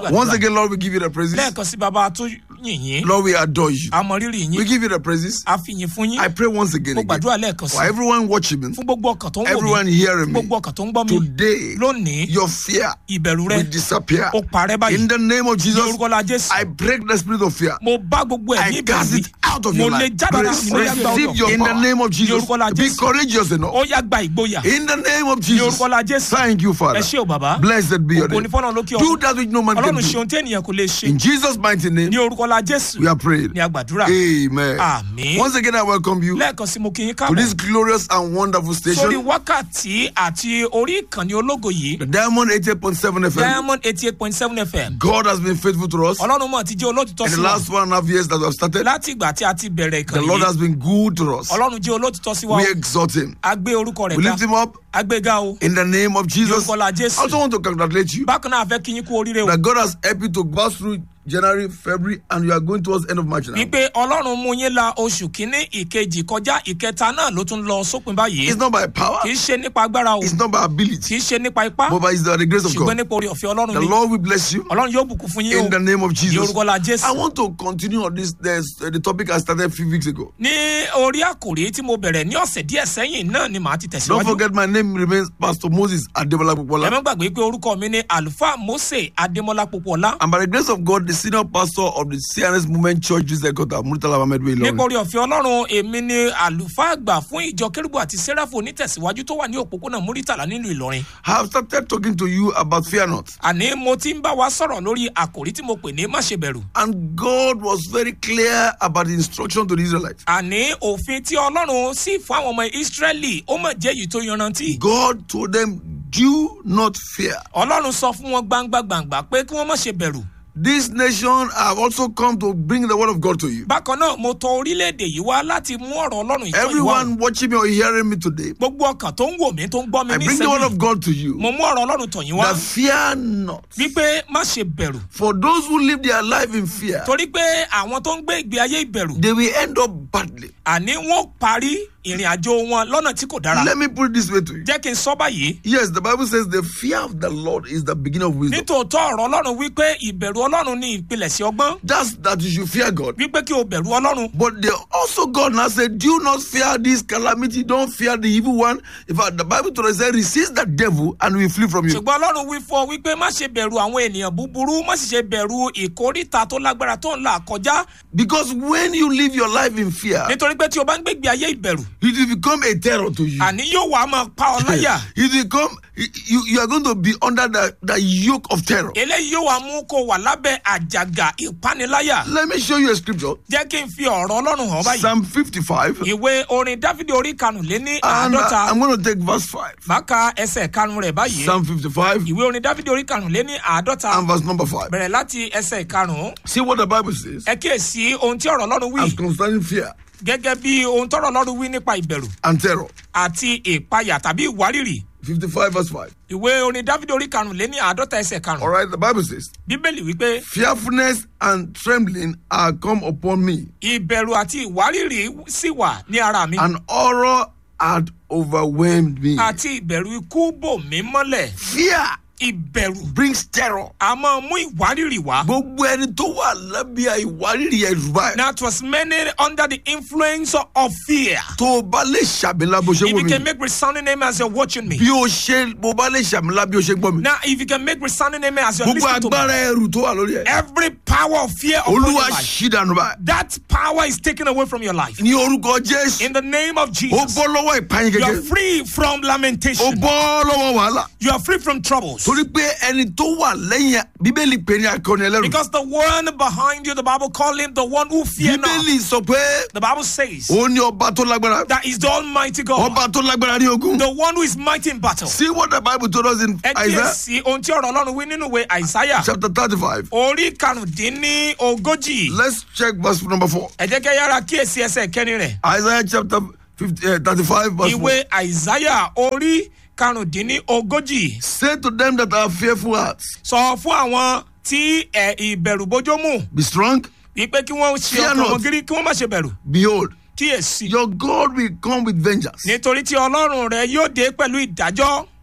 gbàdúrà. Once again, Lord, we give you the praises. lẹ́ẹ̀kan sí bàbá tó yìn yín Lord, we adore you. àmọ́ rírì We yín give you the praises. a fi yìn fún yín I pray once again, mo again gbàdúrà lẹ́ẹ̀kan sí for everyone watching me, fún gbogbo ọkàn tó ń wò everyone mí hearing fún me. gbogbo ọkàn tó ń gbọ́ mi Today, lónìí your fear ìbẹ̀rù rẹ will disappear. ó parẹ́ báyìí In the name of ní Jesus, orúkọ la jésù I break the spirit of fear. mo bá gbogbo ẹ̀mí I ìbẹ̀rù cast wí it out of mo your lè life. jáde láti nínú yàgbá Receive your ọ̀dọ̀ in the name of Jesus. orúkọ la Be Jésù. courageous enough. ó yá gba ìgboyà In the name of ní Jesus. orúkọ la jésù Thank you, Father. ẹ ṣé o bàbá Blessed be your ògo name. ní fọ́nà lókè Do ọ̀run that which no man can ọlọ́run ṣe do. ohun tí ènìyàn kò lè ṣe In Jesus' mighty name, ní orúkọ la jésù we are praying. ní agbàdúrà Amen. Àmín. Once again, I welcome you lẹ́ẹ̀kan sí mo kí yín to káàbọ̀ this glorious and wonderful sórí station, wákàtí àti orí ìkànnì ológo yìí the Diamond 88.7 FM. diamond eighty eight point seven fm God has been faithful to us. ọlọ́run mọ̀ ti jẹ́ olótìtọ́ In sí the wa last one and a half years that we have started, láti ìgbà tí a ti bẹ̀rẹ̀ the ìkànnì Lord yìí has been good to us. ọlọ́run jẹ́ olótìtọ́ sí wa We o. exalt Him. a gbé orúkọ rẹ̀ We ga lift Him up a gbé ga o in the name of Jesus. orúkọ la I jésù also want to congratulate you bákan náà a fẹ́ kí yín kú oríire o that God has helped you to pass through January, February, and you are going towards end of March now. wípé ọlọ́run mú yín la oṣù kínní ìkejì kọjá ìkẹta náà ló tún lọ sópin báyìí It's not by power, kì í ṣe nípa agbára o it's not by kì ability, í ṣe nípa ipá but by the grace of ṣùgbọ́n God. nípa orí ọ̀fẹ́ ọlọ́run The ni Lord will bless you ọlọ́run yóò bùkún fún yín o in the name of ní Jesus. orúkọ la jésù I want to continue on this. There's uh, the topic I started a few weeks ago. ní orí àkòrí tí mo bẹ̀rẹ̀ ní ọ̀sẹ̀ díẹ̀ sẹ́yìn náà ni màá ti Don't tẹ̀síwájú forget, my name remains Pastor Moses Ademola ẹ Popola. má gbàgbé pé orúkọ mi ni àlùfáà mose adémọlá popoola And by the grace of God, the senior pastor of the CNS Movement Church, this Ekota, Murtala Ahmed Way, nípa Ilorin. orí ọ̀fẹ́ ọlọ́run èmi ni àlùfáà àgbà fún ìjọ kérúbù àti sẹ́ráfù onítẹ̀síwájú tó wà ní òpópónà múrítàlá nílùú ìlọrin I have started talking to you about fear not. àní mo ti ń bá wa sọ̀rọ̀ lórí àkòrí tí mo pè ní má ṣe bẹ̀rù And God was very clear about the instruction to the Israelites. àní òfin tí ọlọ́run sì fún àwọn ọmọ ìsírẹ́lì ó mọ̀ jẹ́ èyí tó yanrantí God told them, Do not fear. ọlọ́run sọ fún wọn gbangba gbangba pé kí wọ́n má ṣe bẹ̀rù This nation have also come to bring the word of God to you. bákan náà mo tọ orílẹ̀-èdè yìí wá láti mú ọ̀rọ̀ ọlọ́run ìtọ́ ìwà Everyone watching me or hearing me today, gbogbo ọkàn tó ń wò mí tó ń gbọ́ mi I ní bring the word ìsẹ́yìn of God to you. mo mú ọ̀rọ̀ ọlọ́run tọ̀ yín wá That fear not. wípé má ṣe bẹ̀rù For those who live their life in fear, torí pé àwọn tó ń gbé ìgbé ayé ìbẹ̀rù they will end up badly. àní wọn parí ìrìn àjò wọn lọ́nà tí kò dára Let me put it this way to you. jẹ́ kí n sọ báyìí Yes, the Bible says the fear of the Lord is the beginning of wisdom. nítòótọ́ ọ̀rọ̀ ọlọ́run wípé ìbẹ̀rù ọlọ́run ní ìpilẹ̀sẹ̀ ọgbọ́n That's that you should fear God. wípé kí o bẹ̀rù ọlọ́run But they also God now said, Do not fear this calamity, don't fear the evil one. In fact, the Bible told us said, resist the devil and we flee from you. ṣùgbọ́n ọlọ́run wí fún ọ wípé má ṣe bẹ̀rù àwọn ènìyàn búburú má sì ṣe bẹ̀rù ìkórìtà tó lágbára tó ń là kọjá Because when you live your life in fear, nítorí pé tí o bá ń gbégbé ayé ìbẹ̀rù it will become a terror to you. àní yóò wá máa pa ọ láyà It will become you, you are going to be under the, the yoke of terror. eléyìí yóò wá mú kó wà lábẹ́ àjàgà ìpániláyà Let me show you a scripture. jẹ́ kí n fi ọ̀rọ̀ ọlọ́run hàn báyìí Psalm 55. ìwé orin dáfídì orí karùnléní And uh, àádọ́ta I'm going to take verse 5. máka ẹsẹ̀ karùn rẹ̀ báyìí Psalm 55 ìwé orin dáfídì orí karùnléní àádọ́ta and verse number 5. bẹ̀rẹ̀ láti ẹsẹ̀ karùn See what the Bible says ẹ kíyèsí ohun tí ọ̀rọ̀ ọlọ́run wí as concerning fear gẹ́gẹ́ bí ohun tọ́rọ̀ ọlọ́run wí nípa ìbẹ̀rù and terror. àti ìpayà tàbí ìwárìrì 55 verse 5. ìwé orin dáfídì orí karùnléní àádọ́ta ẹsẹ̀ All karùn right, the Bible says, bíbélì wípé Fearfulness and trembling are come upon me, ìbẹ̀rù àti ìwárìrì sì wà ní ara mi and horror had overwhelmed me. àti ìbẹ̀rù ikú bò mí mọ́lẹ̀ Fear ìbẹ̀rù brings terror. a máa mú ìwárìrì wá. Gbogbo ẹni tó wà lábẹ́ ìwárìrì ẹ̀rù báyìí. Now it was many under the influence of fear. Tó o bá lè ṣàmìlà bó ṣe If wò you mí. can make resounding name as you're watching me. Bí o ṣe bó bá lè ṣàmìlà bí o ṣe gbọ́ mi. Now if you can make resounding name as you're Gbogbo listening to me. agbára ẹrù tó wà lórí ẹ̀. Every power of fear upon your Olúwa life. ṣí dànù báyìí. That power is taken away from your life. Ní orúkọ Jésù. In the name of Ó Jesus. bọ́ lọ́wọ́ ìpayín You are kékeré. free from Ó lamentation. bọ́ lọ́wọ́ wàhálà. You are free from troubles. Torí pé ẹni tó wà lẹ́yìn ẹ̀, Bíbélì pè ní akọni ẹlẹ́rù. Because the one behind you, the Bible call him the one who fear not. Bíbélì sọ pé The Bible says òun ni ọba tó lágbára. that is the Almighty God. Ọba tó lágbára ní ogun. The one who is mighty in battle. See what the Bible told us in ẹ Isaiah kíyèsí ohun tí ọ̀rọ̀ ọlọ́run wí nínú ìwé àìsáyà chapter thirty-five. orí karùndínní ogójì Let's check verse number four. ẹ jẹ́ kẹ́ yára kíyèsí ẹsẹ̀ kẹrin rẹ̀ Isaiah chapter 50, uh, 35 verse 4. ìwé àìsáyà orí karùndínní ogójì Say to them that are fearful hearts, sọ fún àwọn tí ẹ ìbẹ̀rù bójó mù be strong, wípé kí wọ́n ṣe Fear ọkàn not. wọn gírí kí wọ́n má ṣe bẹ̀rù behold, kíyèsí your God will come with vengeance. nítorí tí ọlọ́run rẹ yóò dé pẹ̀lú ìdájọ́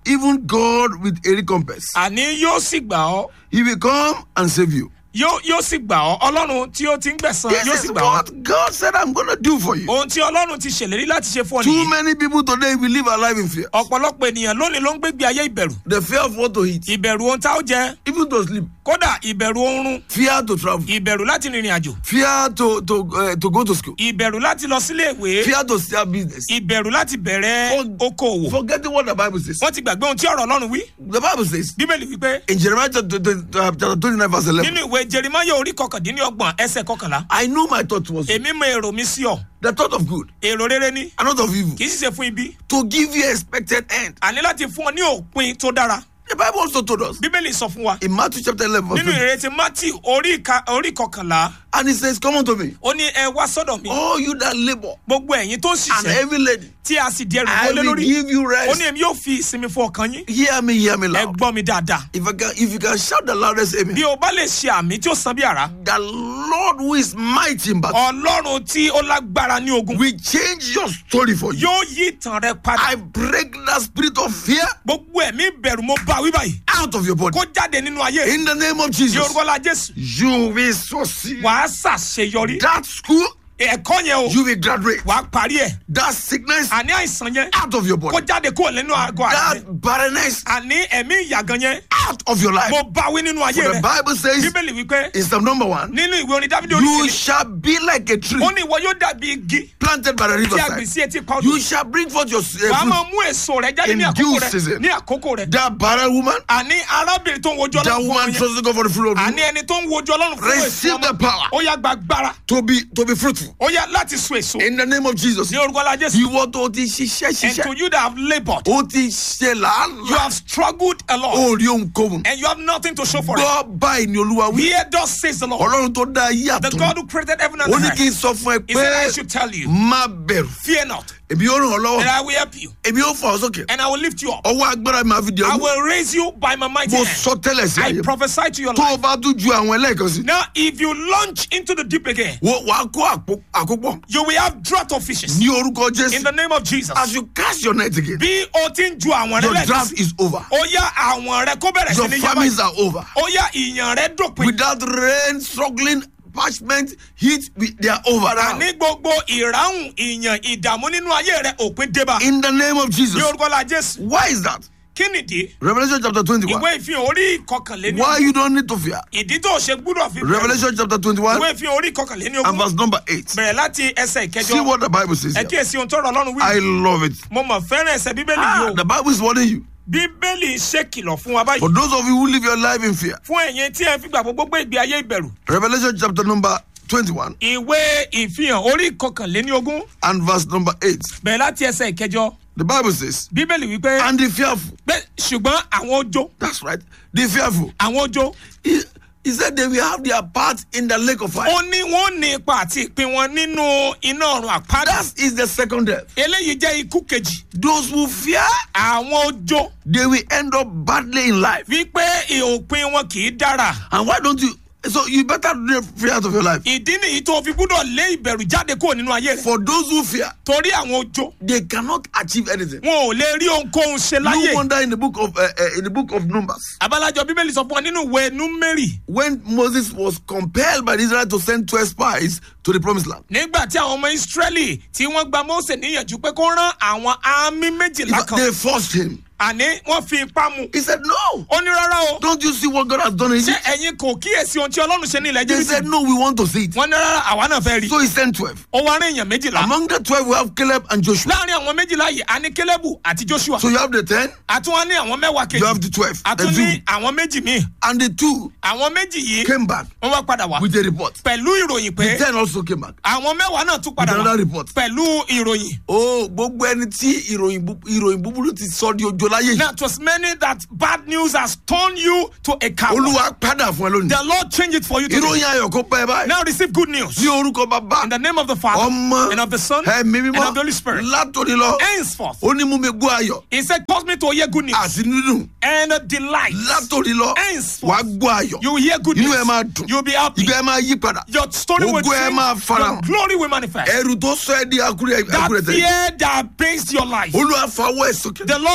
even God with a recompense. àní yóò sì gbà ọ́ He will come and save you. yóò yóò sì gbà ọ́ ọlọ́run tí ó ti ń gbẹ̀san This yóò is sì gbà ọ́ what God said I'm going to do for you. ohun tí ọlọ́run ti ṣèlérí láti ṣe fún ọ Too nìyí many people today will live a life in fear. ọ̀pọ̀lọpọ̀ ènìyàn lónìí ló ń gbégbé ayé ìbẹ̀rù The fear of what to eat, ìbẹ̀rù ohun tá ó jẹ even to sleep, kódà ìbẹ̀rù oorun fear to travel, ìbẹ̀rù láti rìnrìn àjò fear to to uh, to go to school, ìbẹ̀rù láti lọ sílé ìwé fear to start business. ìbẹ̀rù láti bẹ̀rẹ̀ For- okòòwò Forgetting what the Bible says. wọ́n ti gbàgbé ohun tí ọ̀rọ̀ ọlọ́run wí The Bible says bíbélì wípé in Jeremiah chapter, chapter 29 verse 11. nínú ìwé jerimaya orí kọkàndínlọ́gbọ̀n ẹsẹ̀ kọkànlá I know my thought was èmi mọ èrò mi sí ọ the thought of good èrò rere ni and not of evil kì í sì ṣe fún ibi to give you expected end. àní láti fún ọ ní òpin tó dára The Bible also told us bíbélì sọ fún wa in Matthew chapter 11 verse nínú 20, ìrètí matthew orí ìka- orí kọkànlá and it says, Come unto me, ó ní ẹ wá sọ́dọ̀ mi all you that labor gbogbo ẹ̀yin tó ń and ṣiṣẹ́ heavy laden, tí a sì di ẹrù I wọlé will lórí give you ó rest. ní èmi yóò fi ìsinmi fún ọkàn yín Hear me, hear me ẹ loud. gbọ́ mi dáadáa If I can, if you can shout the loudest amen. bí o bá lè ṣe àmì tí ó san bí àrá The Lord who is mighty in battle ọlọ́run tí ó lágbára ní ogun will change your story for you. yóò yí ìtàn rẹ padà I break that spirit of fear gbogbo ẹ̀mí bẹ̀rù mo bá wí báyìí out of your body. kó jáde nínú ayé In the name of ní Jesus, orúkọ la jésù you will succeed. wàá ṣàṣeyọrí That school, ẹ̀kọ́ yẹn o you will graduate. wàá parí ẹ̀ That sickness, àní àìsàn yẹn out of your kó body. jáde kúrò nínú àgọ́ àrẹ That barrenness, àní ẹ̀mí ìyàgàn yẹn out of your life. mo bá wí nínú ayé For the rẹ Bible says bíbélì wípé in Psalm number one, nínú ìwé orin dáfídì orí you kìíní shall be like a tree ó ní ìwọ yóò dàbí igi planted by the tí a gbìn riverside. sí etí pa odò You shall bring forth your uh, wàá fruit. máa mú èso rẹ jáde in ní àkókò due rẹ season. ní àkókò rẹ That barren woman, àní arábìnrin tó ń wojú that ọlọ́run fún woman ọmọ yẹn trusting God for the fruit of àní the ẹni tó ń wojú ọlọ́run fún èso Receive ọmọ the power. ó yá gba agbára to be to be fruitful. ó yá láti so èso In the name of Jesus. ní orúkọ la jésù Ìwọ tó ti ṣiṣẹ́ and to ṣiṣẹ́. you that have laboured Ó ti ṣe you làálàá. have struggled a lot Ó rí ohunkóhun. and you have nothing to show for it Gbọ́ báyìí ni Olúwa wí. here thus says the lord Ọlọ́run tó dá ayé the àtọ̀. god who created heaven and Ó ní earth kí n sọ fún ẹ he said i pé should tell you má bẹ̀rù. fear not Èmi yóò ràn ọ́ and lọ́wọ́. i will help you Èmi yóò fà ọ́ sókè. and i will lift you up Ọwọ́ agbára mi máa fi di i ọmú. will raise you by my mighty Mo hand sọ tẹ́lẹ̀ sí i ayé. prophesy to your Tó life o bá tún ju àwọn ẹlẹ́ẹ̀kan sí. now if you launch into the deep again Wo wàá kó àpò- àkópọ̀. you will have drought of fishes Ní orúkọ in Jésù. the name of jesus As you cast your net again. bí o ti ń ju àwọn rẹ Your lẹ́ẹ̀kan draft sí is over. ó yá àwọn rẹ kó bẹ̀rẹ̀ sí Your ní yá famines báyìí are over. ó yá ìyàn rẹ dópin Without rain, struggling, parchment, heat, we- they are over now. àní gbogbo ìráhùn ìyàn ìdààmú nínú ayé rẹ òpin débà In the name of Jesus. ní orúkọ la jésù Why is that? kí nìdí Revelation chapter 21. ìwé ìfihàn orí ìkọkànléní Why you don't need to fear? ìdí tó ṣe gbúdọ̀ fi bẹ̀rù Revelation chapter 21 ìwé ìfihàn orí ìkọkànléní and ogún verse number 8. bẹ̀rẹ̀ láti ẹsẹ̀ See ìkẹjọ what the Bible says ẹ here. kíyèsí ohun tó rọ ọlọ́run I wí love it. mo mọ̀ fẹ́ràn ẹsẹ̀ bíbélì Ah, yìí o the Bible is warning you. bíbélì ṣèkìlọ̀ fún wa báyìí For those of you who live your life in fear. fún ẹ̀yin tí ẹ fi gbà gbogbo gbé ìgbé ayé ìbẹ̀rù Revelation chapter number 21 ìwé ìfihàn orí ìkọkànléní ogún and verse number 8. bẹ̀rẹ̀ láti ẹsẹ̀ ìkẹjọ The Bible says, bíbélì wípé and the fearful. pé ṣùgbọ́n àwọn ojó That's right. The fearful. àwọn ojó He, he said they will have their part in the lake of fire. ó ní wọn ní ipa àti ìpín wọn nínú iná ọrùn àpáàdà That is the second death. eléyìí jẹ́ ikú kejì Those who fear, àwọn ojó they will end up badly in life. wípé òpin wọn kì í dára And why don't you? So you better do the fear out of your life. ìdí nìyí tó fi gbúdọ̀ lé ìbẹ̀rù jáde kúrò nínú ayé rẹ̀ For those who fear, torí àwọn ojó they cannot achieve anything. wọn ò lè rí ohunkóhun ṣe No láyé wonder in the book of uh, uh, in the book of Numbers, abalajọ bíbélì sọ fún wa nínú ìwé númérì when Moses was compelled by Israel to send twelve spies to the promised land, nígbà tí àwọn ọmọ ìsírẹ́lì tí wọ́n gba mose níyànjú pé kó rán àwọn àmì méjìlá kan they forced him. àní wọ́n fi ipá mu He said, "No, ó ní rárá o don't you see what God has done in ṣé Egypt?" ẹ̀yin kò kíyèsí ohun tí ọlọ́run ṣe ní ilẹ̀ They jírísì said, "No, we want to see it." wọ́n ní rárá àwa náà fẹ́ rí So he sent twelve. ó wá rán èèyàn méjìlá Among the twelve, we have Caleb and Joshua. láàrin àwọn méjìlá yìí a ní kélébù àti joshua So you have the ten, àtún wá ní àwọn mẹ́wàá you kejì have the twelve, the àtún ní two, àwọn méjì míì and the two àwọn méjì yìí came back wọ́n wá padà wá with a report. pẹ̀lú ìròyìn pé The ten also came back àwọn mẹ́wàá náà tún padà with wá another report. pẹ̀lú ìròyìn. Oh, gbogbo ẹni tí ìròyìn bú- ìròyìn búburú ti sọ di ojo láyé yìí. now it was many that bad news has turned you to a coward. Olúwa padà fún ẹ lónìí. the lord change it for you today. Ìròyìn ayọ̀ kó pẹ́ báyìí. now receive good news. Ní orúkọ bàbá, in the name of the father ọmọ, and of the son ẹ̀mí and mímọ́, of the holy spirit. látòní lọ. henceforth Ó ní mú mi gbọ́ ayọ̀ he said cause me to hear good news àti nínú. and delight. Látòní lọ, henceforth wàá gbọ́ ayọ̀. you will hear good Inú news. ẹ máa dùn. you will be happy. Ìgbà ẹ máa yí padà. your story will Ògo ẹ change. máa your farahàn. glory will manifest. Ẹrù tó sọ ẹ di akúrẹ́ that akúrẹ́ tẹ̀. fear that based your life. Olúwa fawọ́ ẹ̀ sókè. the lord lift you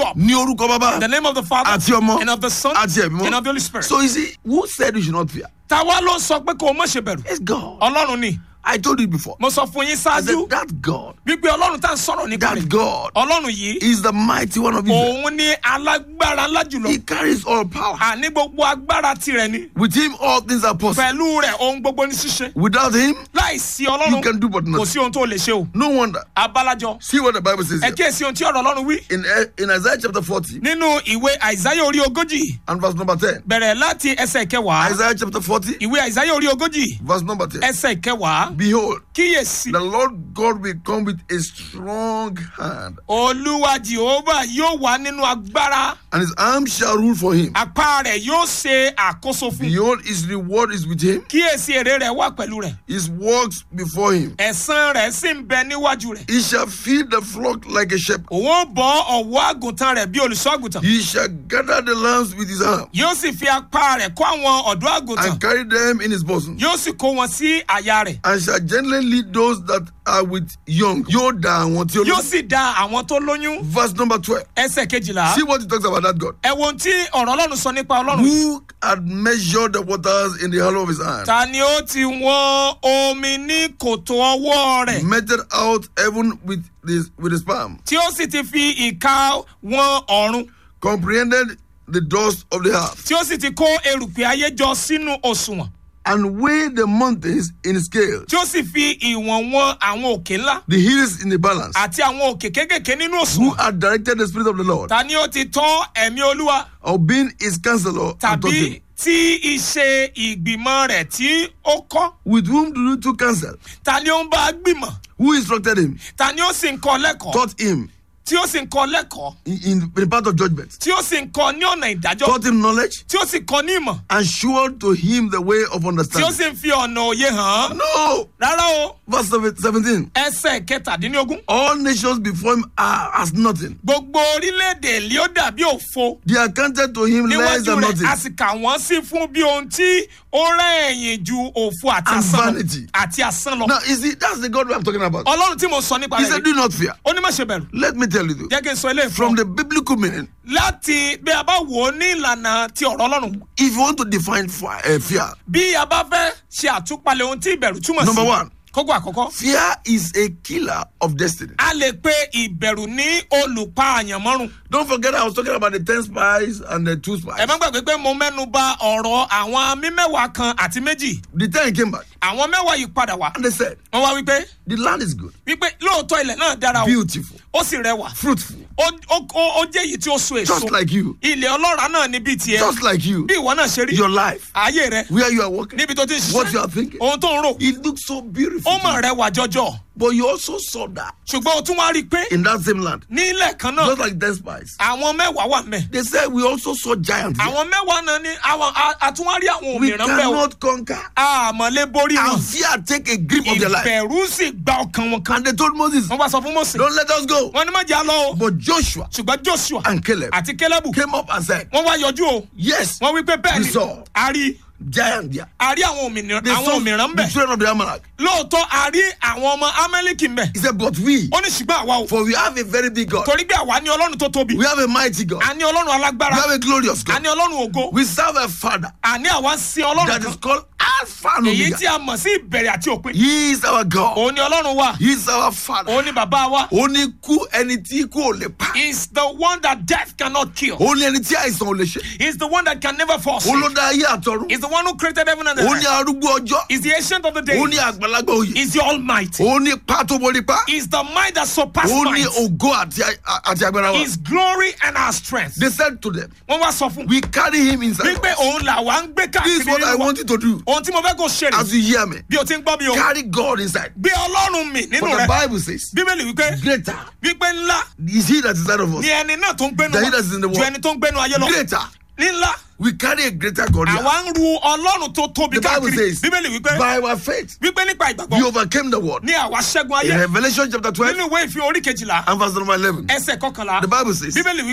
up. ní orúkọ bàbá In the name of the Father àti ọmọ and of the Son àti ẹ̀mí and of the mọ́ Holy Spirit. so you see who said you should not fear Táwa ló ń sọ pé kò mọ̀ ṣe bẹ̀rù. it's God Ọlọ́run ni. I told you before Mo sọ fún yín I said ṣáájú that God wípé Ọlọ́run tá à ń sọ̀rọ̀ nípa that rẹ̀. God Ọlọ́run yìí is the mighty one of Israel òun ní alágbára ńlá jùlọ. he carries all power Àní gbogbo agbára tirẹ̀ ni. with him all things are possible Pẹ̀lú rẹ̀ ohun gbogbo ní ṣíṣe. without him Láì sí you Ọlọ́run can do but kò nothing sí ohun tó lè ṣe o. no wonder Abalajọ. see what the Bible says Ẹ here. kíyèsí ohun tí ọ̀rọ̀ Ọlọ́run wí. in in Isaiah chapter 40 Nínú ìwé Àìsáyà orí ogójì and verse number 10 bẹ̀rẹ̀ láti ẹsẹ̀ kẹwàá. Isaiah chapter 40 Ìwé Àìsáyà orí ogójì verse number 10 ẹsẹ̀ kẹwàá. behold Kíyèsí. the Lord God will come with a strong hand Olúwa Jèhófà yóò wà nínú agbára. and his arm shall rule for him Apá rẹ̀ yóò ṣe àkóso fún. behold his reward is with him Kíyèsí èrè rẹ̀ wà pẹ̀lú rẹ̀. his works before him Ẹ̀san rẹ̀ sì ń bẹ níwájú rẹ̀. he shall feed the flock like a shepherd Òun ó bọ́ ọ̀wọ́ àgùntàn rẹ̀ bí olùṣọ́ àgùntàn. he shall gather the lambs with his arm Yóò sì fi apá rẹ̀ kó àwọn ọ̀dọ́ àgùntàn. and carry them in his bosom Yóò sì kó wọn sí àyà rẹ̀. and shall gently lead those that are with young yóò da àwọn tí ó Yóò lóyún sì da àwọn tó lóyún. verse number twelve Ẹsẹ̀ kejìlá. see what he talks about that God Ẹ wo ohun tí ọ̀rọ̀ Ọlọ́run sọ nípa Ọlọ́run. who had measured the waters in the hollow of his hand Ta ni ó ti wọ́n omi ní kòtò ọwọ́ rẹ̀? measured out heaven with this with his palm Tí ó sì ti fi ìka wọn ọ̀run. comprehended the dust of the earth Tí ó sì ti kó erùpẹ̀ ayé jọ sínú òṣùwọ̀n. and weighed the mountains in scales Tí ó sì fi ìwọ̀n wọn àwọn òkè ńlá. the hills in the balance Àti àwọn òkè kéékèèké nínú who òṣùwọ̀n. had directed the spirit of the Lord Ta ni ó ti tọ́ ẹ̀mí Olúwa? of being his counselor and taught Tàbí him tí iṣẹ́ ìgbìmọ̀ rẹ̀ tí ó kọ́? with whom do you took counsel Ta ni ó ń bá a gbìmọ̀? who instructed him Ta ni ó sì ń kọ́ lẹ́kọ̀ọ́? taught him Tí ó sì ń kọ́ lẹ́kọ̀ọ́? in, in the part of judgment Tí ó sì ń kọ́ ní ọ̀nà ìdájọ́? taught him knowledge Tí ó sì kọ́ ní ìmọ̀? and showed to him the way of Tí ó understanding sì ń fi ọ̀nà òye hàn án? no Rárá o, verse seven- 17 ẹsẹ̀ kẹtàdínlógún. all nations before him are as nothing Gbogbo orílẹ̀-èdè lé ó dàbí òfo. they are counted to him less Níwájú than rẹ̀ a nothing sì kà wọ́n sí fún bí ohun tí ó rẹ̀yìn ju òfo àti And asán lọ. vanity. Àti asán lọ. now you see that's the God we are talking about Ọlọ́run tí mo sọ nípa he rẹ̀ said rí. do not fear Ó ní má ṣe bẹ̀rù. let me tell you this Jẹ́ kí n sọ eléyìí fún from ọ. the biblical meaning Láti bí a bá wò ó ní ìlànà ti ọ̀rọ̀ Ọlọ́run. if you want to define fi- uh, fear Bí a bá fẹ́ ṣe àtúpalẹ̀ ohun tí ìbẹ̀rù túmọ̀ sí. Number one. Kókó àkọ́kọ́. fear is a killer of destiny A lè pe ìbẹ̀rù ní olùpa àyànmọ́rùn. don't forget I was talking about the ten spies and the two spies Ẹ má gbàgbé pé mo mẹ́nu ba ọ̀rọ̀ àwọn mímẹ́wàá kan àti méjì. the ten came back Àwọn mẹ́wàá yìí padà wá. and they said Wọ́n wá wípé the land is good wípé lóòótọ́ ilẹ̀ náà dára o. beautiful Ó sì rẹwà. fruitful Ó ó- ó- ó jẹ́ èyí tí ó so èso. just like you Ilẹ̀ ọlọ́ràá náà ní bíi tiẹ̀. just like you Bí ìwọ náà ṣe rí. your life Ayé rẹ. where you are working Níbi tó ti ń what you are ṣiṣẹ́. thinking Ohun tó ń rò. it looks so beautiful Ó mọ̀ rẹwà jọjọ. but you also saw that Ṣùgbọ́n o tún wá rí i pé in that same land ní ilẹ̀ kan náà just like ten spies àwọn mẹ́wàá wà mẹ́. they said we also saw giants here. Àwọn mẹ́wàá náà ní àwọn a- àtúnwárí àwọn we òmìnira bẹ́ẹ̀ o. cannot conquer Àmọ̀lé borí wọn. and fear take a grip of their life Ìbẹ̀rù sì gba ọkàn wọn kan. and they told Moses Wọ́n bá sọ fún Mose. don't let us go Wọ́n ní má jẹ́ àlọ́ o. but Joshua Ṣùgbọ́n Joshua and Caleb àti Kélébù came up and said wọ́n wá yọjú o. yes Wọ́n wí pé bẹ́ẹ̀ We ni saw. a rí giant there a rí àwọn òmìnira they àwọn saw òmìnira ń the bẹ̀. children of the Amalek Lóòótọ́ a rí àwọn ọmọ Amẹ́líkì ń bẹ̀. he said but we Ó ní ṣùgbọ́n àwa o. for we have a very big God Torí pé àwa ní Ọlọ́run tó tóbi. we have a mighty God A ní Ọlọ́run we alágbára. have a glorious A God ní Ọlọ́run ògo. we serve a father Àní àwa ń sin Ọlọ́run that is kan. called Alpha and Èyí Omega tí a mọ̀ sí ìbẹ̀rẹ̀ àti òpin. he is our God Òun ni Ọlọ́run wa. he is our father Òun ni bàbá wa. ó ní kú ẹni tí kú ò lè pa is the one that death cannot kill. ó ní ẹni tí àìsàn ò lè ṣe He's the one that can never fall ó ló sick. dá ayé àtọ̀run He's the one who created heaven and the ó ní earth. arúgbó ọjọ́ He's the ancient of the ó ní days. àgbàlagbà òye He's the almighty. ó ní pátó borí pa He's the might that surpasses ó ní might. ògo àti àti agbára wa His glory and our strength. they said to them Wọ́n wá sọ fún we carry him inside wípé òun là wá ń gbé this is káàkiri what I nínú wa. want you to do Ohun tí mo fẹ́ kó ṣe rè as you hear me bí o ti ń gbọ́ mi o. carry God inside Gbé Ọlọ́run mi nínú but the rẹ̀. Bible says Bíbélì wípé greater wípé ńlá is he that is inside of us ni ẹni náà tó ń gbénu Than he that is in the wa ju world. ẹni tó ń gbénu ayé lọ. greater Ní ńlá we carry a greater God here àwa ń ru Ọlọ́run tó tóbi the Bible káàkiri. says Bíbélì wípé by our faith wípé nípa we ìgbàgbọ́ overcame the world ní àwa ṣẹ́gun in ayé Revelation chapter twelve nínú ìwé ìfihàn orí kejìlá and verse number eleven ẹsẹ̀ kọkànlá the Bible says bíbélì wípé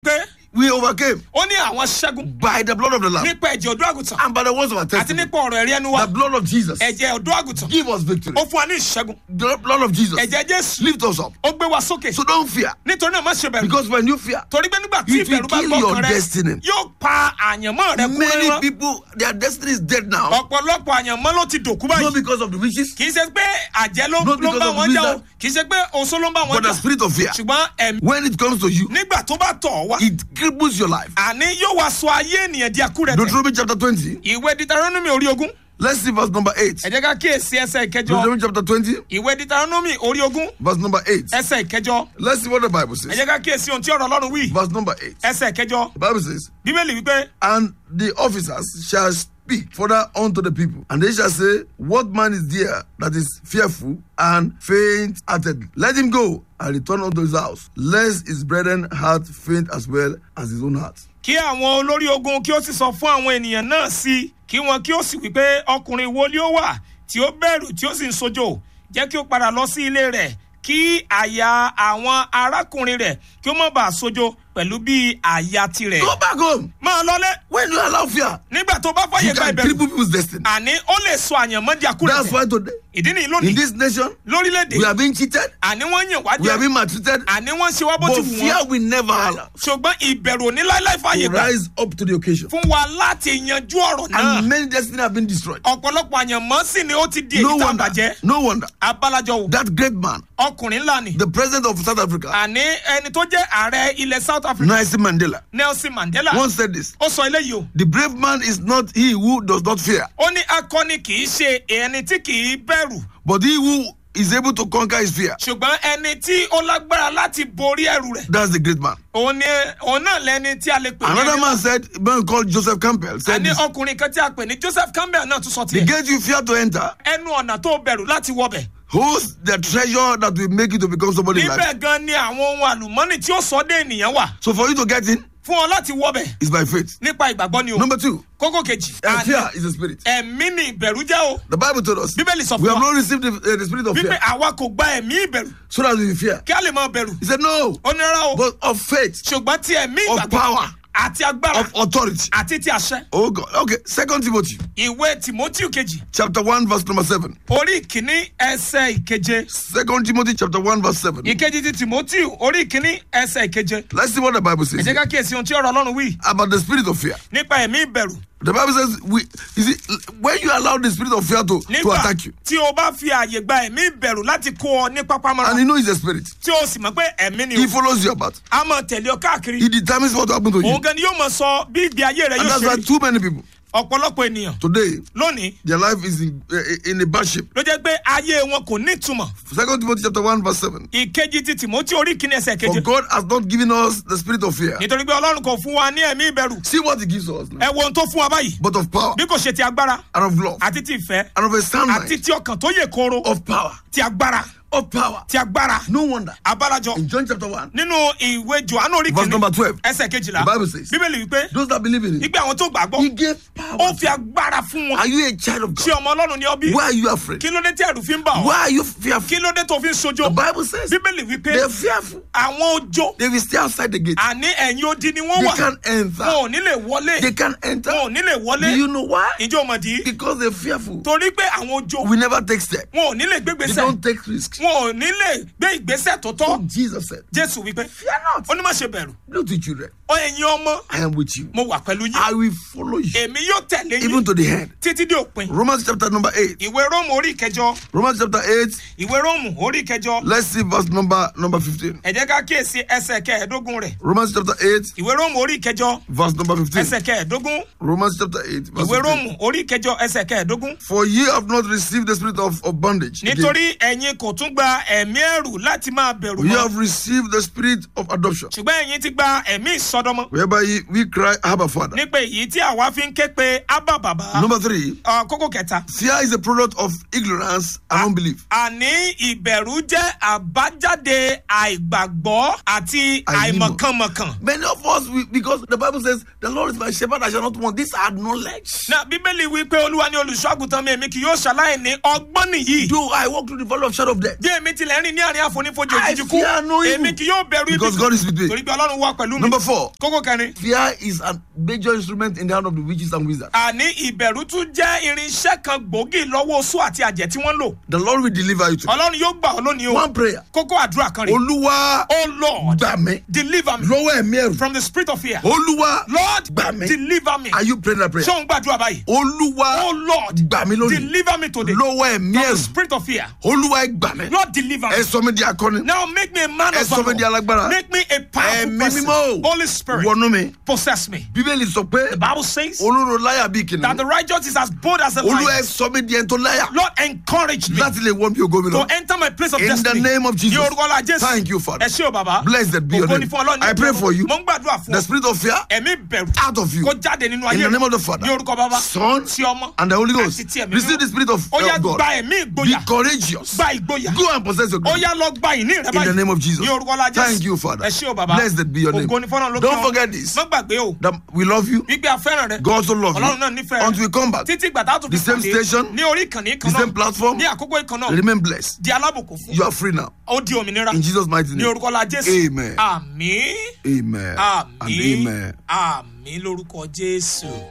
we overcame ó ní àwọn ṣẹ́gun by the blood of the Lamb nípa ẹ̀jẹ̀ ọ̀dọ́ àgùntàn and by the words of our àti testimony. nípa ọ̀rọ̀ ẹ̀rí ẹnu wa The blood of Jesus ẹ̀jẹ̀ ọ̀dọ́ àgùntàn give us victory. ó fún wa ní ìṣẹ́gun The blood of Jesus ẹ̀jẹ̀ jésù lift us up. ó gbé wa sókè So don't fear nítorí náà má ṣe bẹ̀rù because when you fear, torí pé nígbà tí It will ìbẹ̀rù bá kill gbọ́ your kan rẹ destiny. yóò pa àyànmọ́ rẹ kú many rírán people their destiny is dead now. ọ̀pọ̀lọpọ̀ àyànmọ́ ló ti dòkú Not báyìí because of the witches, kì í ṣe pé àjẹ́ ló Not ló ń because bá of wọn jà o wizard. kì í ṣe pé oṣó ló ń bá wọn but the jà spirit of fear. ṣùgbọ́n ẹ̀mí When it comes to you, nígbà tó bá tọ̀ ọ́ wá it cripples your life. àní yóò wá sọ ayé ènìyàn di akú rẹ tẹ̀ Deuteronomy chapter 20. ìwé Deuteronomy orí ogún Let's see verse number 8. ẹ jẹ́ ká kíyèsí ẹsẹ̀ ìkẹjọ Deuteronomy chapter 20, ìwé Deuteronomy orí ogún verse number 8. ẹsẹ̀ ìkẹjọ Let's see what the Bible ẹ says. jẹ́ ká kíyèsí ohun tí ọ̀rọ̀ Ọlọ́run wí Verse number 8. ẹsẹ̀ ìkẹjọ The Bible says, bíbélì wípé And the officers shall speak further unto the people, and they shall say, What man is there that is fearful and faint hearted? Let him go and return unto his house, lest his brethren heart faint as well as his own heart. kí àwọn olórí ogun kí ó sì sọ fún àwọn ènìyàn náà sí kí wọn kí ó sì wípé ọkùnrin wo ni ó wà tí ó bẹ̀rù tí ó sì ń sojo jẹ́ kí ó padà lọ sí ilé rẹ̀ kí àyà àwọn arákùnrin rẹ̀ kí ó má bàa sojo pẹ̀lú bí àyà tirẹ̀. Go back home. máa lọlé When you allow fear, nígbà tó bá fàyè you gba can ìbẹ̀rù cripple people's destiny. àní ó lè sọ àyànmọ́ di That's àkúrẹ̀ why today, ìdí nìyí in lónìí this nation, lórílẹ̀‐èdè we are being cheated, àní wọ́n yàn wá we are jẹ́ being maltreated, àní wọ́n ṣe wá bó ti but wù fear wọ́n will never allow ṣùgbọ́n ìbẹ̀rù ò ní láíláí fàyè to gbà rise up to the occasion. fún wa láti yanjú ọ̀rọ̀ náà And many destinies have been destroyed. ọ̀pọ̀lọpọ̀ àyànmọ́ sì ni ó ti di No èyí tá a wonder, bàjẹ́ no wonder abálájọ wò that great man, ọkùnrin ńlá ni the president of South Africa, àní ẹni tó jẹ́ ààrẹ ilẹ̀ South Africa Nelson Mandela, Nelson Mandela once said this ó sọ eléyìí o The brave man is not he who does not fear, ó ní akọni kì í ṣe ẹni tí kì í bẹ̀rù but he who is able to conquer his fear. ṣùgbọ́n ẹni tí ó lágbára láti borí ẹ̀rù rẹ̀ That's the great man. òun ni òun náà lẹni tí a lè pè ní Another ẹni man said, a man called Joseph Campbell said àní this, ọkùnrin kan tí a pè ní Joseph Campbell náà tún sọ the tiẹ̀ gate you fear to enter ẹnu ọ̀nà tó bẹ̀rù láti wọbẹ̀ holds the treasure that will make you to become somebody in life. níbẹ̀ gan ni àwọn ohun àlùmọ́nì tí ó sọ dé ènìyàn wà So for you to get in fún ọ láti wọbẹ̀ is by faith. nípa ìgbàgbọ́ ni o Number two, kókó kejì uh, àní fear is a spirit. ẹ̀mí ni ìbẹ̀rù jẹ́ o The Bible told us bíbélì sọ we fún have wa not received the, uh, the spirit of wípé fear àwa kò gba ẹ̀mí ìbẹ̀rù so that we fear. kí a lè máa bẹ̀rù He said, No, ó ní rárá o but of faith, ṣùgbọ́n ti ẹ̀mí of ìgbàgbọ́ power, àti agbára of authority. àti ti àṣẹ Oh God. Okay, Second Timothy ìwé Timothy kejì chapter 1, verse number 7. orí ìkíní ẹsẹ̀ ìkeje Second Timothy chapter 1, verse 7. ìkejì ti Timothy orí ìkíní ẹsẹ̀ ìkeje Let's see what the Bible ẹ says jẹ́ ká kíyèsí ohun tí ọ̀rọ̀ Ọlọ́run wí about the spirit of fear. nípa ẹ̀mí ìbẹ̀rù The Bible says, we, you see, when you allow the spirit of fear to, to nígbà attack you, tí o bá fi àyè gba ẹ̀mí ìbẹ̀rù láti kó ọ ní pápámọ́ra and you know it's a spirit, tí o sì mọ̀ pé ẹ̀mí ni o he follows you about. a máa tẹ̀lé ọ káàkiri He determines what will happen to you. òun gan ni yóò máa sọ bí ìgbé ayé rẹ And yóò that's ṣe why rí too many people ọ̀pọ̀lọpọ̀ ènìyàn today, lónìí their life is in, uh, in a bad shape. ló jẹ́ pé ayé wọn kò ní ìtumọ̀ Second Timothy chapter 1, verse 7. ìkejì ti Timothy orí ìkíní ẹsẹ̀ For keje God has not given us the spirit of fear. nítorí pé Ọlọ́run kò fún wa ní ẹ̀mí ìbẹ̀rù See what he gives us now. ẹ wo ohun tó fún wa báyìí But of power, bí kò ṣe ti agbára and of love, àti ti ìfẹ́ and of a sound àti mind, ti ọkàn tó yè kooro of power, ti agbára of power. ti agbára No wonder. abárajọ In John chapter 1, nínú ìwé Jòhánù orí verse kìíní number 12, ẹsẹ̀ kejìlá The Bible says- bíbélì wípé those that believe in him, ìgbé àwọn tó gbàgbọ́ he gave ó power. fi agbára fún wọn Are you a child of ṣé God? ọmọ Ọlọ́run ni ọ bí Why are you afraid? kí ló dé tí ẹ̀rù fi ń bà ọ́ Why are you fearful? kí ló dé tó fi ń sojo The Bible says bíbélì wípé they're fearful. àwọn ojo They will stay outside the gate. àní ẹ̀yìn odi ni wọ́n They wà can't enter. wọn ò ní lè wọlé They can't enter. wọn ò ní lè wọlé Do you know why? ìjọ mọ̀dí Because they're fearful. torí pé àwọn ojo We never take steps. wọn ò ní lè They gbégbèsè don't take risks. wọn ò ní lè gbé ìgbésẹ̀ tó tọ́ Jesus said, Jésù wípé Fear not. ó ní má ṣe bẹ̀rù Little children, ó ẹ̀yin ọmọ I am with you. mo wà pẹ̀lú yín I will follow you èmi yóò tẹ̀lé even yín to the end. títí dé òpin Romans chapter number 8. ìwé róòmù orí ìkẹjọ Romans chapter 8. ìwé róòmù orí ìkẹjọ Let's see verse number number 15. ẹ jẹ́ ká kíyèsí ẹsẹ̀ kẹẹ̀ẹ́dógún rẹ̀ Romans chapter 8, ìwé róòmù orí ìkẹjọ verse number 15. ẹsẹ̀ kẹẹ̀ẹ́dógún Romans chapter 8, verse ìwé 15. róòmù orí ìkẹjọ ẹsẹ̀ kẹẹ̀ẹ́dógún For ye have not received the spirit of, of bondage. again. nítorí ẹ̀yin kò tún gba ẹ̀mí ẹ̀rù láti máa bẹ̀rù Ye mọ́ have received the spirit of adoption, ṣùgbọ́n ẹ̀yin ti gba ẹ̀mí ìsọdọmọ whereby ye, we cry, Abba, Father. nípa èyí tí àwa fi ń ké pe ábà bàbá Number three, Ọ, kókó kẹta fear is a product of ignorance and unbelief. àní ìbẹ̀rù jẹ́ àbájáde àìgbàgbọ́ àti Àìnímọ̀. àìmọ̀kànmọ̀kàn. Many of us, we, because the Bible says, The Lord is my shepherd, I shall not want. These are knowledge. na bíbélì wí pé olúwa ni olùṣọ́ àgùntàn mi èmi kì yóò ṣàlàyé ní ọgbọ́n nìyí. Though I walk through the valley of shadow of death, bí èmi tilẹ̀ rìn ní àárín àfonífojì I òjijì kú fear no evil. èmi kì yóò bẹ̀rù ibi Because God is with me. torí pé ọlọ́run wà pẹ̀lú mi Number four. kókó kẹrin Fear is a major instrument in the hand of the witches and wizards. àní ìbẹ̀rù tún jẹ́ irinṣẹ́ kan gbòógì lọ́wọ́ oṣù àti àjẹ́ tí wọ́n lò The Lord will deliver you today. ọlọ́run yóò gbà ọ́ lónìí o One prayer. kókó àdúrà kan rè Olúwa oh lord gbà mí deliver me lọ́wọ́ ẹ̀mí ẹ̀rù. from the spirit of fear Olúwa lord gbà mí. deliver me Are you praying that prayer? ṣé òun gbàdúrà báyìí Olúwa oh lord gbà mí lónìí deliver me today lọ́wọ́ ẹ̀mí from the ẹ̀rù. spirit of fear Olúwa ẹ gbà mí. lord deliver Ẹ me sọ mi di akọni. now make me a man Ẹ of sọ mi di valor alágbára. make me a powerful Ẹ̀mí person mímọ́ o. holy spirit Wọnú mi. possess me Bíbélì sọ pé the bible says olóró láyà bíi that kìnìún. the righteous is as bold as a Olúwa lion ẹ sọ mi di ẹni tó láyà. lord encourage me Láti lè wọ́n bí ògo mi to lọ. enter my place of In the destiny name of Jesus. ní orúkọ ọlá jésù Thank you, Father. ẹ ṣé o bàbá Blessed be your Ògo name. ni fún ọlọ́run ní I pray ọjọ́ for you. mo ń gbàdúrà fún The ọ spirit of fear ẹ̀mí bẹ̀rù out of you. kó jáde nínú In ayé the rẹ name of the Father, ní orúkọ bàbá Son, tí ọmọ and the Holy Ghost. àti tí ẹ̀mí Receive mímọ́. the spirit of, ó yá of God. gba ẹ̀mí Be ìgboyà courageous. gba ìgboyà Go and possess your ó glory. yá lọ gba ìní rẹ In the báyìí name of Jesus. ní orúkọ ọlá jésù Thank you, Father. ẹ ṣé o bàbá Blessed be your name. ògo ni fọ́nà lókè Don't ọ. forget this. má gbàgbé o That we love you. gbígbé afẹ́ràn rẹ God also love you. ọlọ́run náà nífẹ̀ẹ́ Until we come back, títí gbàtà tó fi The same pàdé station, ní orí ìkànnì kan the náà same platform, ní àkókò ìkan náà remain blessed. di alábùkún fún You are free now. ó di òmìnira In Jesus' mighty ní name. orúkọ ọlá jésù Amen. àmín Amen. And àmín amen. àmín lórúkọ jésù.